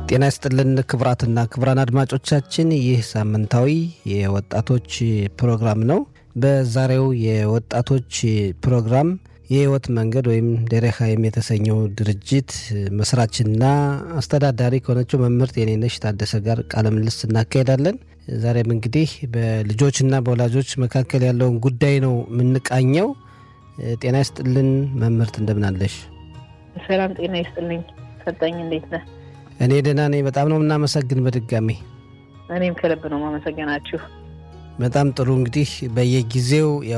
ጤና ይስጥልን ክቡራትና ክቡራን አድማጮቻችን ይህ ሳምንታዊ የወጣቶች ፕሮግራም ነው። በዛሬው የወጣቶች ፕሮግራም የህይወት መንገድ ወይም ደረካይም የተሰኘው ድርጅት መስራችና አስተዳዳሪ ከሆነችው መምህርት የኔነሽ ታደሰ ጋር ቃለ ምልልስ እናካሄዳለን። ዛሬም እንግዲህ በልጆችና በወላጆች መካከል ያለውን ጉዳይ ነው የምንቃኘው። ጤና ይስጥልን መምህርት፣ እንደምናለሽ? ሰላም ጤና ይስጥልኝ ሰጠኝ፣ እንዴት ነህ? እኔ ደህና ነኝ። በጣም ነው የምናመሰግን በድጋሚ እኔም ከልብ ነው ማመሰገናችሁ። በጣም ጥሩ እንግዲህ በየጊዜው